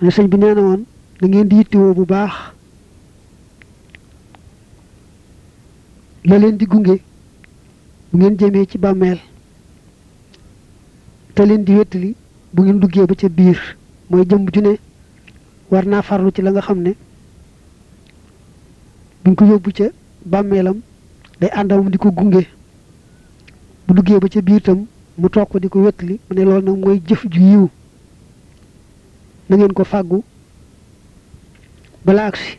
ne sëñ bi nee na woon da ngeen di yittewoo bu baax la leen di gunge bu ngeen jëmee ci bàmmeel te leen di wéttali bu ngeen duggee ba ca biir mooy jëm ju ne war naa farlu ci la nga xam ne buñ ko yóbbu ca bàmmeelam day àndamam di ko gunge bu duggee ba ca biir tam mu toog ko di ko wéttali mu ne loolu nag mooy jëf ju yiw na ngeen ko fàggu bala agsi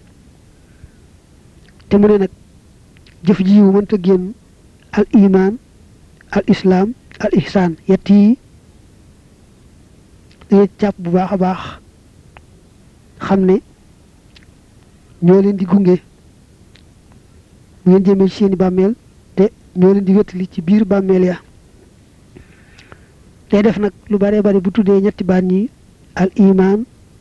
te mu ne nag jëf ji yiw mënta génn al iman al islaam al ihsaan yett yi dangeen jàpp bu baax a baax xam ne ñoo leen di gunge bu ngeen jëmee ci seeni bàmmeel te ñoo leen di wéttali ci biir bàmmeel ya day def nag lu bare bari bu tuddee ñetti baat ñi al iman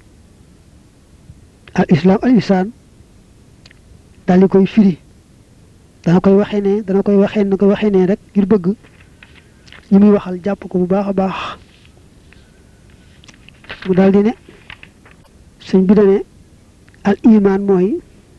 al islaam al ihsaan daal di koy firi dana koy waxee ne dana koy waxee na koy waxee ne rek ngir bëgg ñi muy waxal jàpp ko bu baax a baax mu daal di ne sëñ bi dane al iman mooy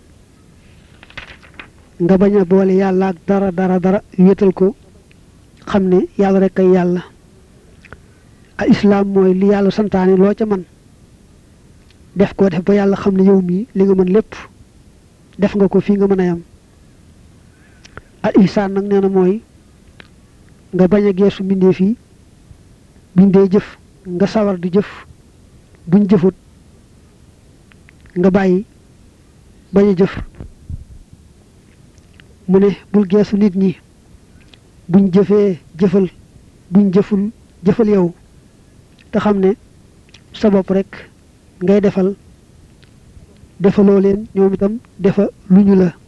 nga bañ a boole yàlla ak dara dara dara wéetal ko xam ne yàlla rek ay yàlla al islaam mooy li yàlla santaane loo ca man def ko def ba yàlla xam ne yow mii li nga mën lépp def nga ko fii nga mën a yam al ihsaan nag nee na mooy nga bañ a geesu mbindeef yi buñ dee jëf nga sawar di jëf buñ jëfut nga bàyyi bañ a jëf mu ne bul geesu nit ñi buñ jëfee jëfal buñ jëful jëfal yow te xam ne sa bopp rek ngay defal defaloo leen ñoom itam defa lu ñu la